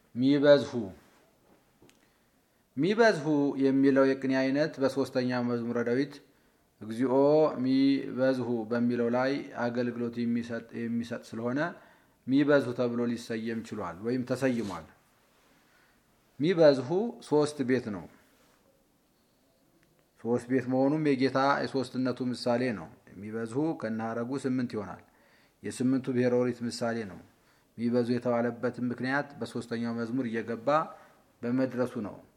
ሚበዝሁ ሚበዝሁ የሚለው የቅኔ አይነት በሶስተኛ መዝሙረ ዳዊት እግዚኦ ሚበዝሁ በሚለው ላይ አገልግሎት የሚሰጥ ስለሆነ ሚበዝሁ ተብሎ ሊሰየም ችሏል ወይም ተሰይሟል። ሚበዝሁ ሶስት ቤት ነው። ሶስት ቤት መሆኑም የጌታ የሶስትነቱ ምሳሌ ነው። የሚበዝሁ ከነሐረጉ ስምንት ይሆናል። የስምንቱ ብሔረ ኦሪት ምሳሌ ነው። ሚበዙ የተባለበትም ምክንያት በሶስተኛው መዝሙር እየገባ በመድረሱ ነው።